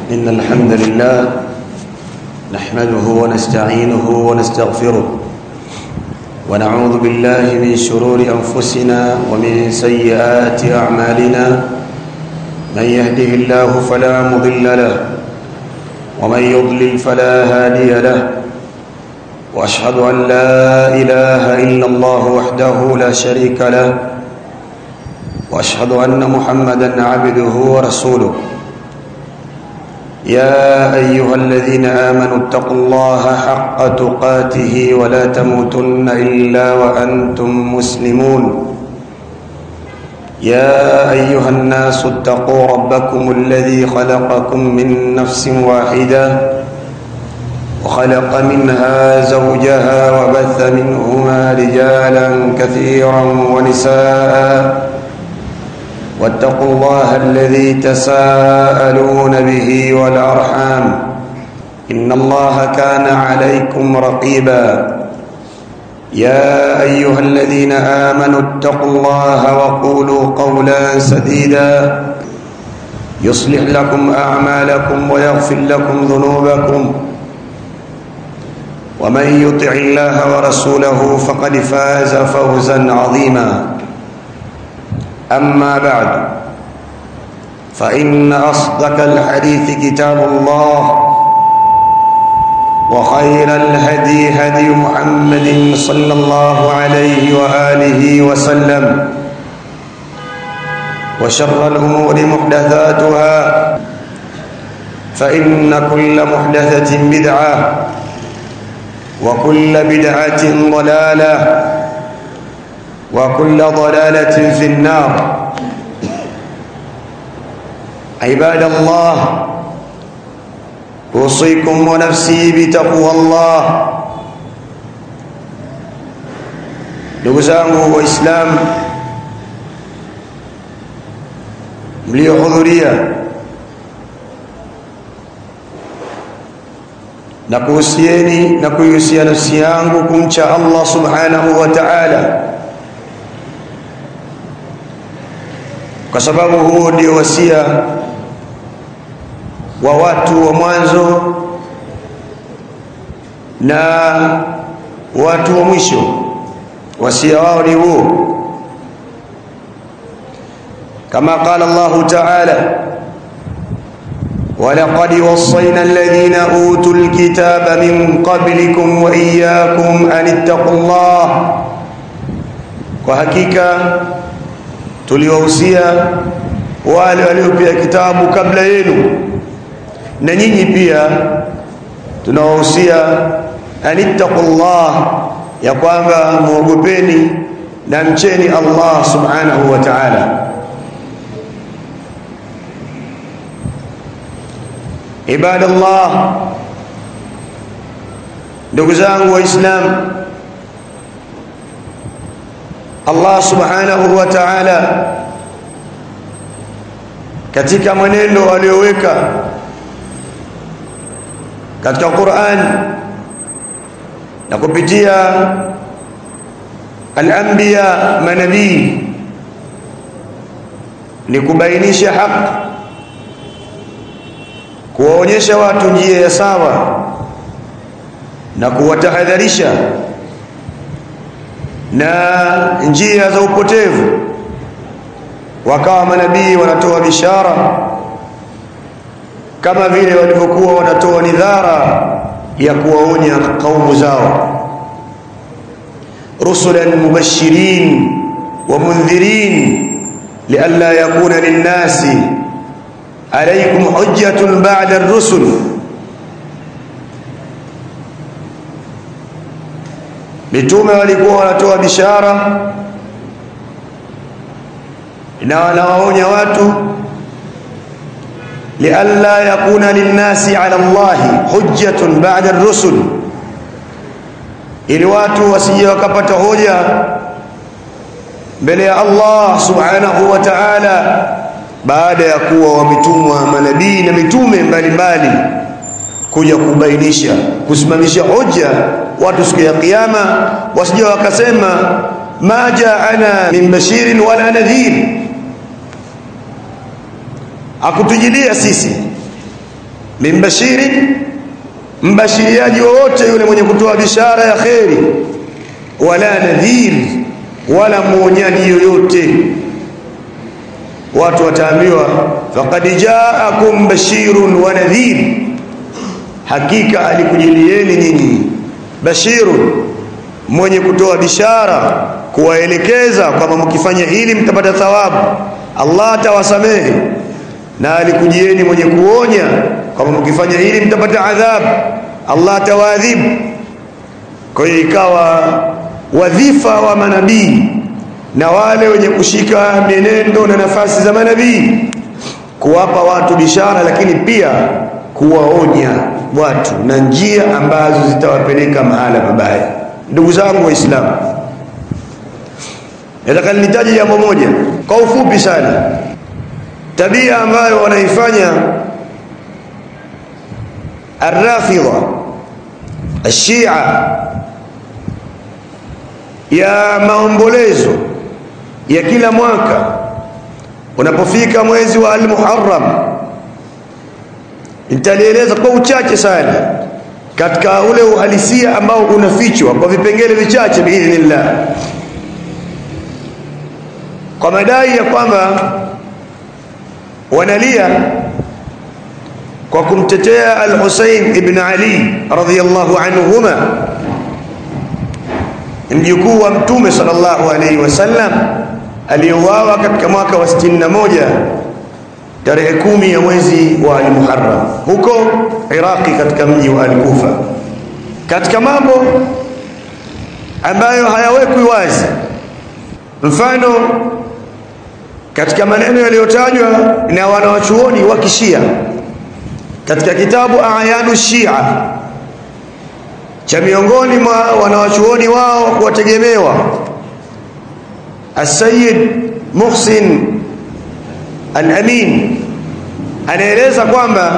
إن الحمد لله نحمده ونستعينه ونستغفره ونعوذ بالله من شرور أنفسنا ومن سيئات أعمالنا من يهده الله فلا مضل له ومن يضلل فلا هادي له واشهد ان لا اله الا الله وحده لا شريك له واشهد ان محمدا عبده ورسوله يا ايها الذين امنوا اتقوا الله حق تقاته ولا تموتن الا وانتم مسلمون يا ايها الناس اتقوا ربكم الذي خلقكم من نفس واحده وخلق منها زوجها وبث منهما رجالا كثيرا ونساء واتقوا الله الذي تساءلون به والارحام ان الله كان عليكم رقيبا يا ايها الذين امنوا اتقوا الله وقولوا قولا سديدا يصلح لكم اعمالكم ويغفر لكم ذنوبكم ومن يطع الله ورسوله فقد فاز فوزا عظيما اما بعد فان اصدق الحديث كتاب الله وخير الهدي هدي محمد صلى الله عليه واله وسلم وشر الامور محدثاتها فان كل محدثه بدعه وكل بدعة ضلالة وكل ضلالة في النار عباد الله أوصيكم ونفسي بتقوى الله ndugu zangu waislamu mliohudhuria na kuhusieni na kuihusia nafsi yangu kumcha Allah subhanahu wa ta'ala kwa sababu huo ndio wasia wa watu wa mwanzo na watu wa mwisho wasia wao ni huo kama qala Allah ta'ala ولقد وصينا الذين اوتوا الكتاب من قبلكم واياكم ان اتقوا الله kwa hakika tuliwahusia wale waliopewa kitabu kabla yenu na nyinyi pia tunawahusia anittaqullah ya kwamba muogopeni na mcheni Allah subhanahu wa ta'ala ibada Allah ndugu zangu waislamu Allah subhanahu wa ta'ala katika mwenendo aliyoweka katika Qur'an na kupitia al-anbiya manabii ni kubainisha haki kuwaonyesha watu njia ya sawa na kuwatahadharisha na njia za upotevu wakawa manabii wanatoa bishara kama vile walivyokuwa wanatoa nidhara ya kuwaonya kaumu zao rusulan mubashirin wa mundhirin lialla yakuna linnasi عليكم حجة بعد الرسل mitume walikuwa wanatoa bishara na wanawaonya watu lialla yakuna linnasi ala Allahi hujjatun ba'da ar-rusul ili watu wasije wakapata hoja mbele ya Allah subhanahu wa ta'ala baada ya kuwa wametumwa manabii na mitume mbalimbali kuja kubainisha kusimamisha hoja watu siku ya kiyama wasije wakasema ma jaana min bashirin wala nadhir akutujilia sisi min bashirin mbashiriaji wowote yule mwenye kutoa bishara ya kheri wala nadhir wala mwonyaji yoyote watu wataambiwa faqad jaakum bashirun wa nadhir hakika alikujilieni nyinyi bashirun mwenye kutoa bishara kuwaelekeza kwamba mkifanya hili mtapata thawabu Allah atawasamehe na alikujieni mwenye kuonya kwamba mkifanya hili mtapata adhabu Allah atawaadhibu kwa hiyo ikawa wadhifa wa manabii na wale wenye kushika mienendo na nafasi za manabii kuwapa watu bishara lakini pia kuwaonya watu na njia ambazo zitawapeleka mahala pabaya ndugu zangu waislamu nataka nitaje jambo moja kwa ufupi sana tabia ambayo wanaifanya arrafidha ashia ya maombolezo ya kila mwaka unapofika mwezi wa al-Muharram nitalieleza kwa uchache sana katika ule uhalisia ambao unafichwa kwa vipengele vichache biidhnillah kwa madai ya kwamba wanalia kwa kumtetea al-Husayn ibn Ali radhiyallahu anhuma mjukuu wa mtume sallallahu alaihi wasallam aliyeuawa katika mwaka wa 61 tarehe kumi ya mwezi wa al-Muharram huko Iraqi katika mji wa al-Kufa katika mambo ambayo hayawekwi wazi mfano katika maneno yaliyotajwa na wanawachuoni wa kishia katika kitabu Ayanu Shia cha miongoni mwa wanawachuoni wao kuwategemewa As-Sayyid Muhsin Al-Amin anaeleza kwamba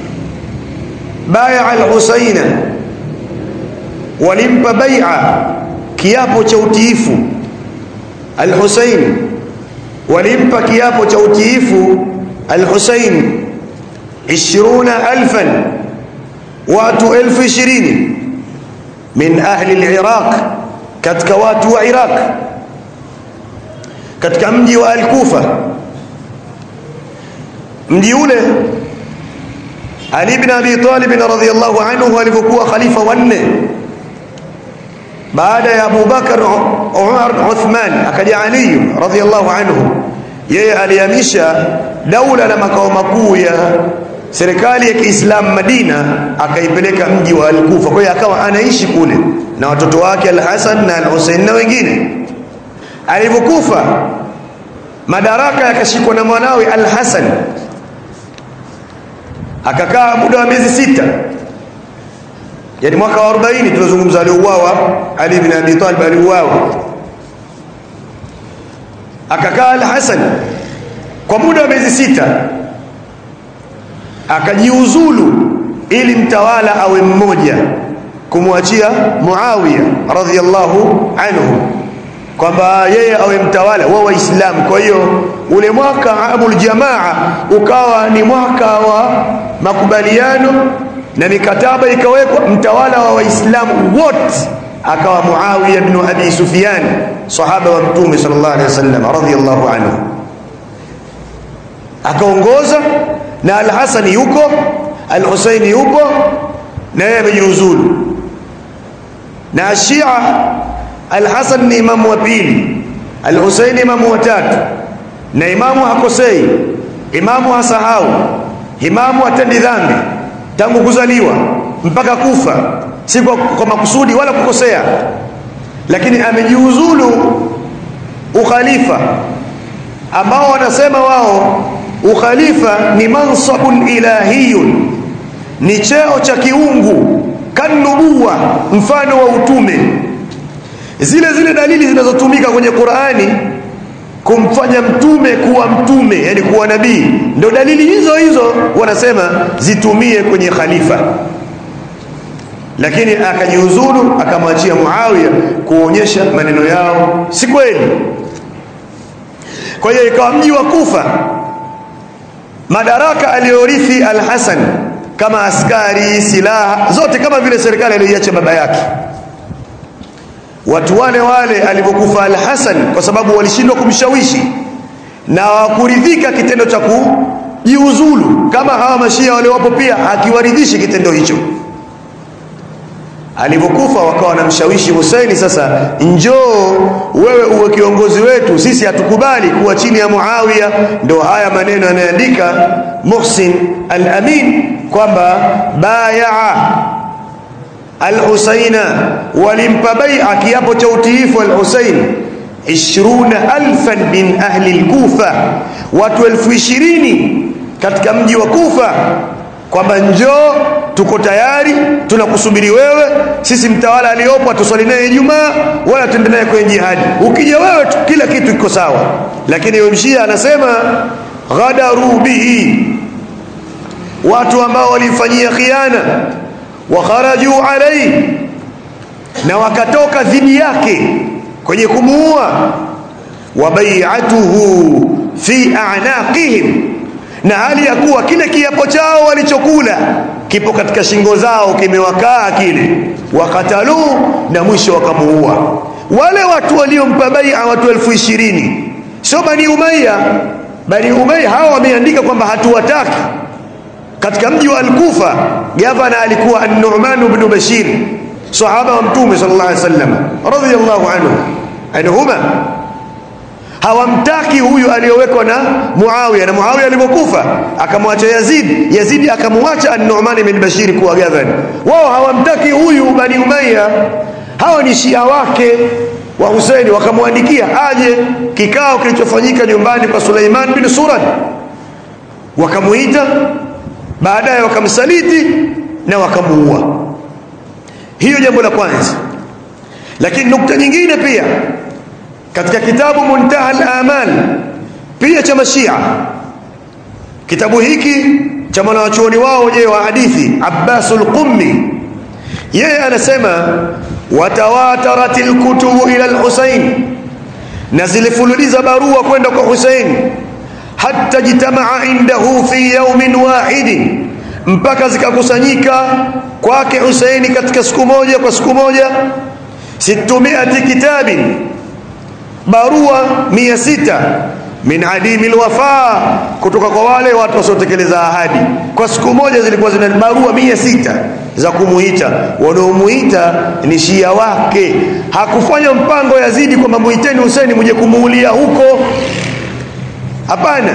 baya al-Husaina walimpa bai'a kiapo cha utiifu al-Husain walimpa kiapo cha utiifu al-Husain 20000 watu elfu ishirini min ahli al-Iraq katika watu wa Iraq katika mji wa al-Kufa mji ule Ali ibn Abi Talib radhiyallahu anhu alipokuwa khalifa wanne baada ya Abu Bakar Umar Uthman akaja Ali radhiyallahu anhu yeye alihamisha daula na makao makuu ya serikali ya Kiislamu Madina akaipeleka mji wa Al-Kufa kwa hiyo akawa anaishi kule na watoto wake Al-Hasan na Al-Hussein na wengine alipokufa madaraka yakashikwa na mwanawe Al-Hasan akakaa muda wa miezi sita yani mwaka wa 40 tunazungumza aliuawa Ali ibn Abi Talib aliuawa akakaa Al-Hasan kwa muda wa miezi sita akajiuzulu ili mtawala awe mmoja kumwachia Muawiya radhiyallahu anhu kwamba yeye awe mtawala wa Waislamu. Kwa hiyo ule mwaka amul jamaa ukawa ni mwaka wa makubaliano na mikataba ikawekwa, mtawala wa Waislamu wote akawa Muawiya ibn Abi Sufyan, sahaba wa Mtume sallallahu alaihi wasallam radhiyallahu anhu, akaongoza na Al-Hasan yuko, Al-Husaini yupo na yeye amejiuzulu na Shia Al-Hasan ni imamu wa pili, Al-Husayn imamu wa tatu, na imamu hakosei, imamu hasahau, imamu hatendi dhambi tangu kuzaliwa mpaka kufa, si kwa, kwa makusudi wala kukosea, lakini amejiuzulu ukhalifa ambao wanasema wao ukhalifa ni mansabun ilahiyun, ni cheo cha kiungu, kanubuwa, mfano wa utume zile zile dalili zinazotumika kwenye Qur'ani kumfanya mtume kuwa mtume yani kuwa nabii ndio dalili hizo hizo wanasema zitumie kwenye khalifa lakini akajiuzulu akamwachia Muawiya kuonyesha maneno yao si kweli kwa hiyo ikawa mji wa Kufa madaraka aliyorithi Al-Hasan kama askari silaha zote kama vile serikali aliyoiacha baba yake watu wale wale alipokufa al-Hasan kwa sababu walishindwa kumshawishi na hawakuridhika kitendo cha kujiuzulu kama hawa mashia wale wapo pia hakiwaridhishi kitendo hicho alipokufa wakawa wanamshawishi Husaini sasa njoo wewe uwe kiongozi wetu sisi hatukubali kuwa chini ya Muawiya ndio haya maneno anaandika Muhsin al-Amin kwamba bayaa al-Husaina walimpa bai'a kiapo cha utiifu al-Husain 20000 min ahli al-Kufa watu elfu ishirini katika mji wa Kufa kwamba njoo tuko tayari tunakusubiri wewe sisi mtawala aliyopo atuswali naye Ijumaa wala tuende naye kwenye jihadi ukija wewe tu, kila kitu kiko sawa lakini yule mshia anasema ghadaru bihi watu ambao walimfanyia khiana wa kharaju alayhi na wakatoka dhidi yake kwenye kumuua wa bai'atuhu fi a'naqihim na hali ya kuwa kile kiapo chao walichokula kipo katika shingo zao kimewakaa kile wakatalu na mwisho wakamuua wale watu waliompa bai'a watu elfu ishirini sio bani umayya bani umayya hawa wameandika kwamba hatuwataki katika mji wa al-Kufa gavana alikuwa an-Nu'man ibn Bashir sahaba wa mtume sallallahu alaihi wasallam radiyallahu anhu anhuma hawamtaki huyu aliyowekwa na Muawiya na Muawiya alipokufa akamwacha Yazid Yazid akamwacha An-Nu'man ibn Bashir kuwa gavana wao hawamtaki huyu Bani Umayya hawa ni Shia wake wa Hussein wakamwandikia aje kikao kilichofanyika nyumbani kwa Suleiman bin Surad wakamuita baadaye wakamsaliti na wakamuua hiyo jambo la kwanza lakini nukta nyingine pia katika kitabu Muntaha al-Amal pia cha Mashia kitabu hiki cha mwanachuoni wao je wa hadithi Abbas al-Qummi yeye anasema watawatarat al-kutubu ila al-Husayn na zilifululiza barua kwenda kwa Husayn hatta jitamaa indahu fi yawmin wahid mpaka zikakusanyika kwake Husaini katika siku moja kwa siku moja 600 kitabin barua mia sita min adimi alwafa kutoka kwa wale watu wasiotekeleza ahadi kwa siku moja zilikuwa zina barua mia sita za kumuita wanaomuita ni shia wake hakufanya mpango Yazidi kwamba muiteni Huseni muje kumuulia huko hapana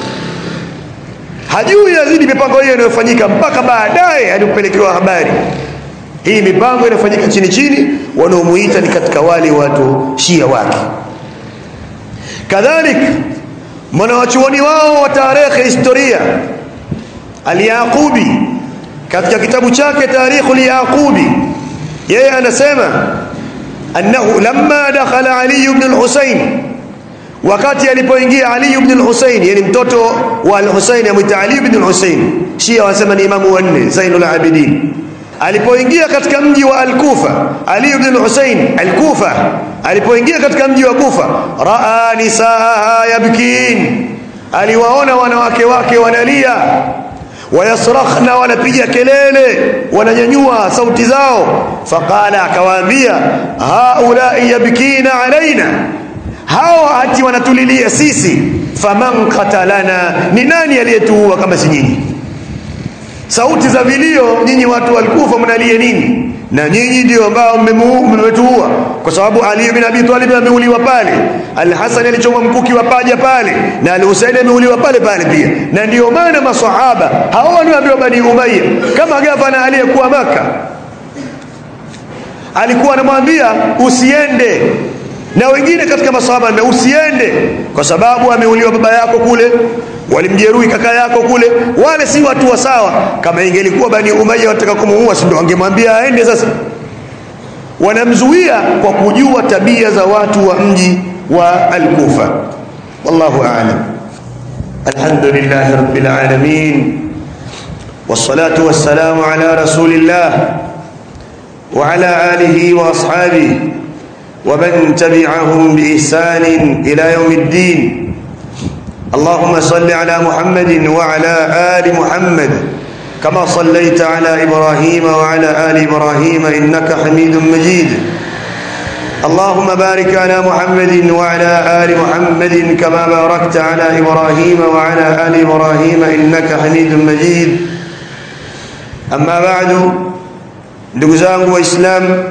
hajui Yazidi mipango hiyo inayofanyika mpaka baadaye alipopelekewa habari hii mipango inafanyika chini chini wanaomuita ni katika wale watu shia wake kadhalik mwanawachuoni wao wa tarehe historia al-Yaqubi katika kitabu chake Tarikhul Yaqubi yeye anasema annahu lamma dakhala Ali ibn al-Husayn wakati alipoingia Ali ibn al-Husayn yani mtoto wa al-Husayn amwita Ali ibn al-Husayn Shia wanasema ni imamu wanne Zainul Abidin alipoingia katika mji wa al-Kufa Ali ibn al-Husayn al-Kufa alipoingia katika mji wa Kufa raa nisaa yabkin aliwaona wanawake wake wanalia wayasrakhna wanapiga kelele wananyanyua sauti zao faqala akawaambia haula yabkina alaina hawa hati wanatulilia sisi faman qatalana ni nani aliyetuua kama si nyinyi sauti za vilio nyinyi watu walikufa mnalia nini na nyinyi ndio ambao mmetuua kwa sababu Ali bin Abi Talib ameuliwa pale Al-Hasan alichomwa mkuki wa paja pale na Al-Husayn ameuliwa pale pale pia na ndio maana maswahaba hao walioambiwa Bani Umayya kama gavana aliyekuwa maka alikuwa anamwambia usiende na wengine katika maswahaba na usiende kwa sababu ameuliwa baba yako kule walimjeruhi kaka yako kule wale si watu wa sawa kama ingelikuwa bani umayya wataka kumuua si ndio wangemwambia aende sasa wanamzuia kwa kujua tabia za watu wa mji wa al-Kufa wallahu a'lam alhamdulillah rabbil alamin والصلاه والسلام على رسول الله وعلى اله واصحابه ومن تبعهم باحسان الى يوم الدين اللهم صل على محمد وعلى آل محمد كما صليت على إبراهيم وعلى آل إبراهيم إنك حميد مجيد اللهم بارك على محمد وعلى آل محمد كما باركت على إبراهيم وعلى آل إبراهيم إنك حميد مجيد أما بعد ndugu zangu waislamu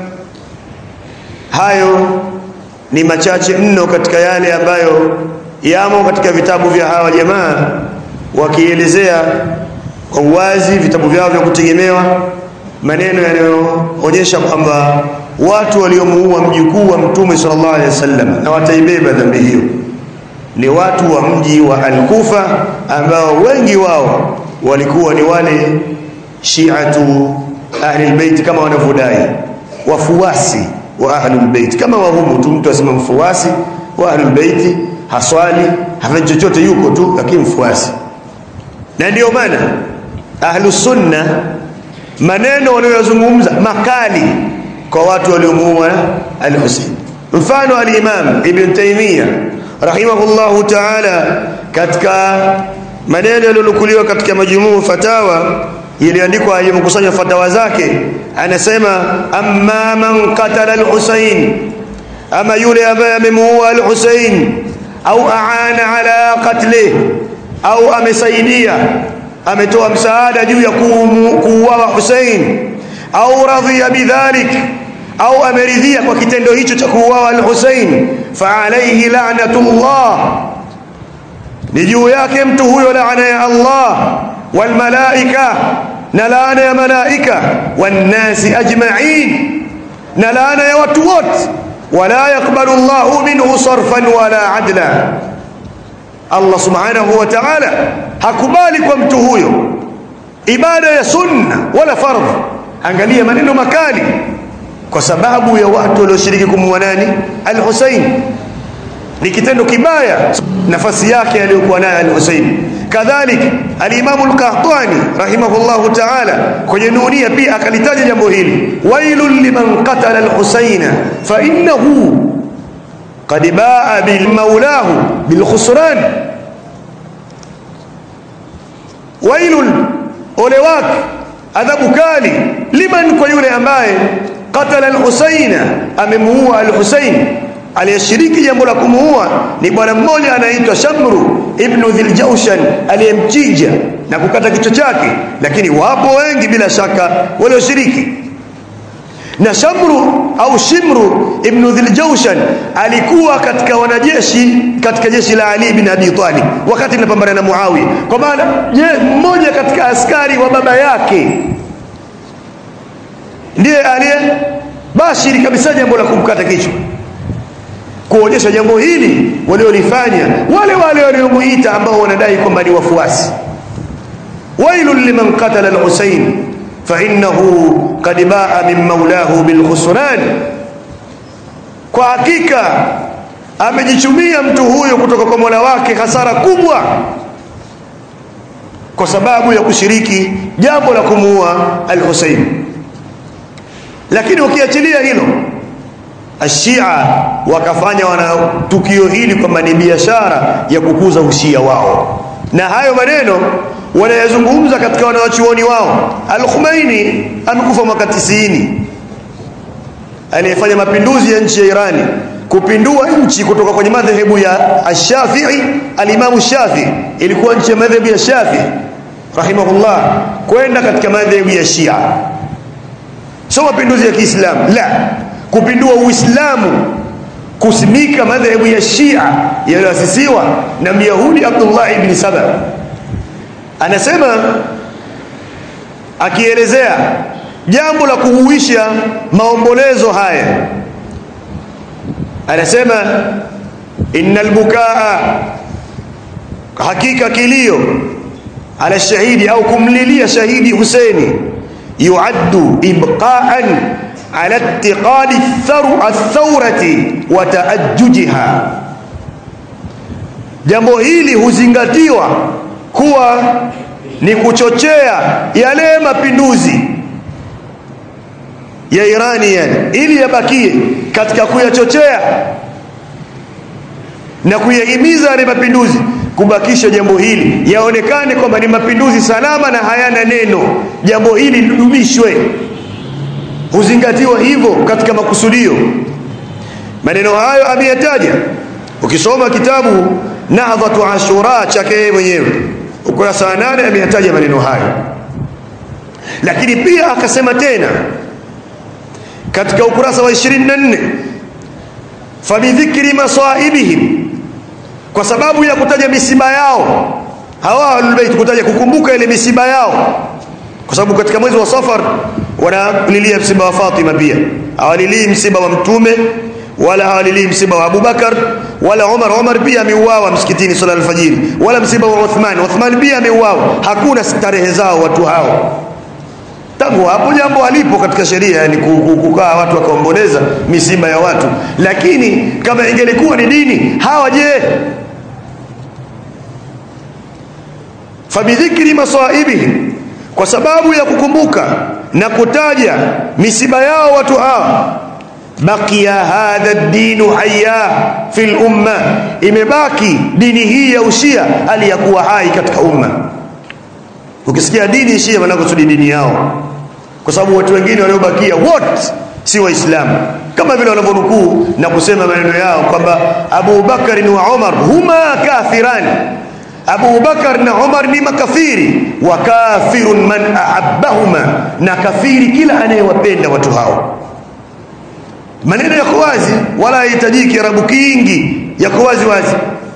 hayo ni machache mno katika yale ambayo yamo katika vitabu vya hawa jamaa wakielezea kwa uwazi vitabu vyao vya kutegemewa maneno yanayoonyesha kwamba watu waliomuua mjukuu wa mtume sallallahu alaihi wasallam na wataibeba dhambi hiyo ni watu wa mji wa Al-Kufa ambao wengi wao walikuwa ni wale shiatu ahli albayt kama wanavyodai wafuasi wa ahli albayt kama wahumu tu mtu asema mfuasi wa ahli albayt haswali hafanyi chochote yuko tu lakini mfuasi na ndio maana ahlu sunna maneno wanayozungumza makali kwa watu waliomuua al-Husayn mfano al-Imam Ibn Taymiyyah rahimahullahu ta'ala katika maneno yaliyonukuliwa katika majumuu fatawa iliandikwa alimkusanya fatawa zake anasema amma man qatala al-Husayn ama yule ambaye amemuua al-Husayn au aana ala qatlihi au amesaidia ametoa msaada juu ya kuuawa Hussein au radhiya bidhalik au ameridhia kwa kitendo hicho cha kuuawa al-Hussein fa alayhi la'natullah ni juu yake mtu huyo laana ya Allah wal malaika na laana ya malaika wan nasi ajma'in na laana ya watu wote wala yakbalu Allahu minhu sarfan wala adla Allah subhanahu wa ta'ala hakubali kwa mtu huyo ibada ya sunna wala fardh angalia maneno makali kwa sababu ya watu walioshiriki kumuua nani al-Husayn ni kitendo kibaya nafasi yake aliyokuwa nayo al-Husayn kadhalik al-Imam al-Qahtani rahimahullahu ta'ala kwenye nunia pia akalitaja jambo hili wailul liman qatala al-Husayna fa innahu قد باء بالمولاه بالخسران ويل ole wake adhabu kali liman kwa yule ambaye qatala al-Husaina amemuua al-Husain aliyeshiriki jambo la kumuua ni bwana mmoja anaitwa Shamru ibn Dhiljawshan aliyemchinja na kukata kichwa chake lakini wapo wengi bila shaka walioshiriki na Shamru au Shimru ibn Dhiljawshan alikuwa katika wanajeshi katika jeshi la Ali bin Abi Talib wakati linapambana na Muawiya kwa maana mmoja katika askari wa baba yake ndiye aliye bashiri kabisa jambo la kumkata kichwa kuonyesha jambo hili waliolifanya wale wale waliomuita ambao wanadai kwamba ni wafuasi wailul liman qatala al-Husayn فإنه قد باء من مولاه بالخسران kwa hakika amejichumia mtu huyo kutoka kwa Mola wake hasara kubwa kwa sababu ya kushiriki jambo la kumuua al-Husayn lakini ukiachilia hilo ashia wakafanya wana tukio hili kwamba ni biashara ya kukuza ushia wao na hayo maneno wanayazungumza katika wanawachuoni wao Al-Khomeini amekufa mwaka 90 aliyefanya mapinduzi ya nchi ya Irani kupindua nchi kutoka kwenye madhehebu ya Ash-Shafi'i al-Imam Shafi'i ilikuwa nchi ya madhehebu ya Shafi'i rahimahullah kwenda katika madhehebu ya Shia sio mapinduzi ya Kiislamu la kupindua Uislamu kusimika madhehebu ya Shia yaliyoasisiwa na Myahudi Abdullah ibn Saba anasema akielezea jambo la kuhuisha maombolezo haya anasema innal bukaa hakika kilio ala shahidi au kumlilia shahidi Husaini yuaddu ibqaan ala ittiqadi athawrati wa taajjujiha jambo hili huzingatiwa kuwa ni kuchochea yale mapinduzi ya Irani yani ili yabakie katika kuyachochea na kuyahimiza yale mapinduzi kubakisha jambo hili yaonekane kwamba ni mapinduzi salama na hayana neno jambo hili lidumishwe huzingatiwa hivyo katika makusudio maneno hayo ameyataja ukisoma kitabu nahdhatu ashura chake yeye mwenyewe ukurasa wa nane ameyataja maneno hayo lakini pia akasema tena katika ukurasa wa 24 fabidhikri masaibihim kwa sababu ya kutaja misiba yao hawa ahlulbeit kutaja kukumbuka ile misiba yao kwa sababu katika mwezi wa safar wanalilia msiba wa Fatima pia hawalilii msiba wa mtume wala hawalilii msiba wa Abubakar wala Umar Umar pia ameuawa msikitini swala alfajiri wala msiba wa Uthman Uthman pia ameuawa hakuna starehe zao watu hao tangu hapo jambo halipo katika sheria yani kukaa watu wakaomboleza misiba ya watu lakini kama ingelikuwa ni dini hawa je fabidhikri masaibihim kwa sababu ya kukumbuka na kutaja misiba yao watu hawa baqiya hadha dinu hayya fil umma imebaki dini hii ya ushia hali ya kuwa hai katika umma ukisikia dini shia wanakusudi dini yao kwa sababu watu wengine waliobakia wote si waislamu kama vile wanavyonukuu na kusema maneno yao kwamba Abu Bakar wa Umar huma kafirani Abu Bakar na Umar ni makafiri wa kafirun man ahabbahuma na kafiri kila anayewapenda watu hao maneno yako wazi wala hahitajiki arabu kingi yako wazi wazi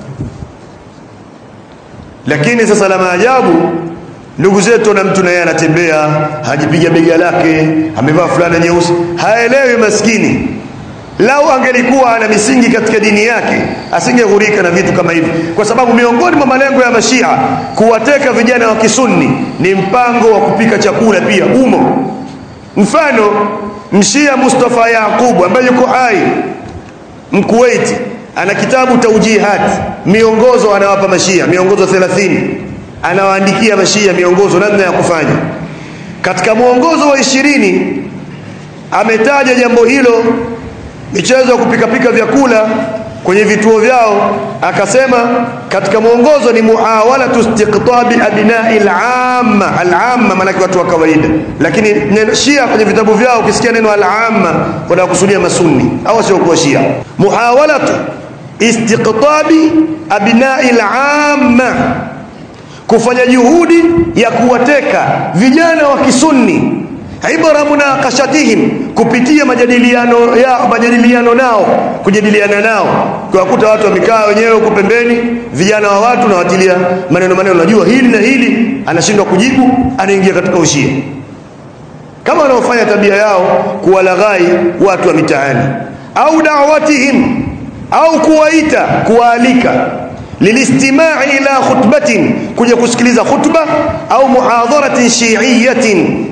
lakini sasa la maajabu ndugu zetu na mtu naye anatembea hajipiga bega lake amevaa fulana nyeusi haelewi maskini lau angelikuwa ana misingi katika dini yake asingeghurika na vitu kama hivi kwa sababu miongoni mwa malengo ya mashia kuwateka vijana wa kisunni ni mpango wa kupika chakula pia umo mfano mshia Mustafa Yaqubu ambaye yuko hai mkuwaiti ana kitabu taujihat miongozo anawapa mashia miongozo 30 anawaandikia mashia miongozo namna ya kufanya katika mwongozo wa ishirini ametaja jambo hilo michezo ya kupikapika vyakula kwenye vituo vyao akasema katika mwongozo ni muawalatu istiqtabi abnai al-amma al-amma maana watu wa kawaida lakini neno shia kwenye vitabu vyao ukisikia neno al-amma wanakusudia masunni au sio kwa shia muawalatu istiqtabi abnai al-amma kufanya juhudi ya kuwateka vijana wa kisunni ibra munaqashatihim kupitia majadiliano ya majadiliano nao kujadiliana nao kuwakuta watu wamekaa wenyewe huko pembeni vijana wa watu na watilia maneno maneno najua hili na hili anashindwa kujibu anaingia katika ushia kama wanaofanya tabia yao kuwalaghai watu wa mitaani au da'watihim au kuwaita kuwaalika lilistimai ila khutbatin kuja kusikiliza khutba au muhadharatin shi'iyatin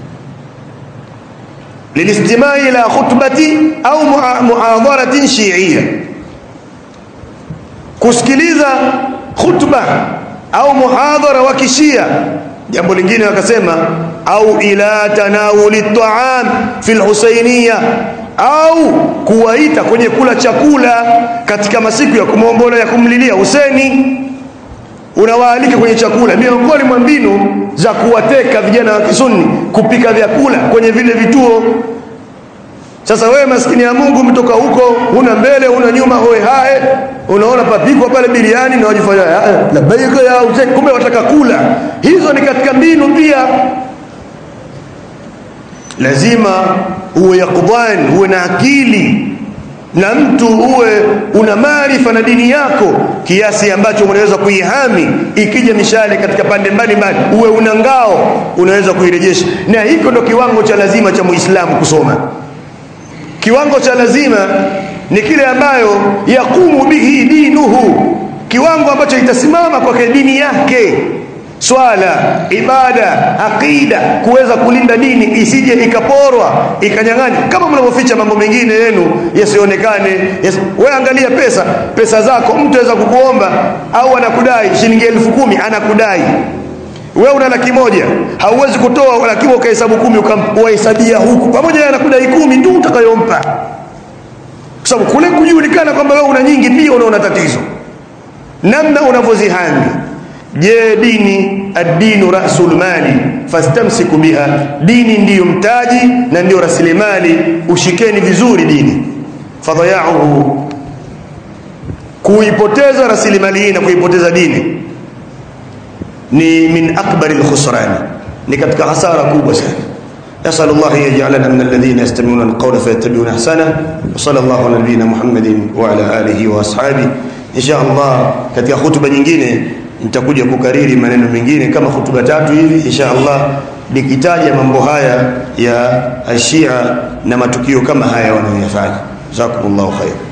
lilistimai ila khutbati au muhadharatin shi'iyya kusikiliza khutba au muhadhara wa kishia jambo lingine wakasema au ila tanawuli ta'am fi al-husainiyya au kuwaita kwenye kula chakula katika masiku ya kumwombola ya kumlilia Huseni unawaalika kwenye chakula miongoni mwa mbinu za kuwateka vijana wa kisunni kupika vyakula kwenye vile vituo sasa wewe maskini ya Mungu umetoka huko una mbele una nyuma hoe hae unaona papikwa pale biriani na wajifanya labbaika ya Hussein kumbe wataka kula hizo ni katika mbinu pia lazima uwe yakudhan uwe na akili na mtu uwe una maarifa na dini yako kiasi ambacho unaweza kuihami ikija mishale katika pande mbalimbali uwe una ngao unaweza kuirejesha na hiko ndo kiwango cha lazima cha muislamu kusoma kiwango cha lazima ni kile ambayo yakumu bihi dinuhu kiwango ambacho itasimama kwake dini yake swala ibada aqida kuweza kulinda dini isije ikaporwa ikanyang'anywa kama mnavyoficha mambo mengine yenu yasionekane yas... wewe angalia pesa pesa zako mtu aweza kukuomba au anakudai shilingi elfu kumi anakudai wewe una laki moja hauwezi kutoa laki moja ukahesabu kumi ukawahesabia huku pamoja na anakudai kumi tu utakayompa kwa sababu kule kujulikana kwamba wewe una nyingi pia unaona tatizo namna unavyozihami je dini ad-dinu rasul mali fastamsiku biha dini ndiyo mtaji na ndiyo rasilimali ushikeni vizuri dini fadhayauhu kuipoteza rasilimali hii na kuipoteza dini ni min akbari alkhusran ni katika hasara kubwa sana يسأل الله أن يجعلنا من الذين يستمعون القول فيتبعون أحسنه وصلى الله على نبينا محمد وعلى آله وأصحابه إن شاء الله katika hutuba nyingine nitakuja kukariri maneno mengine kama hutuba tatu hivi insha Allah nikitaja mambo haya ya ashia na matukio kama haya wanayoyafanya jazakumullahu khair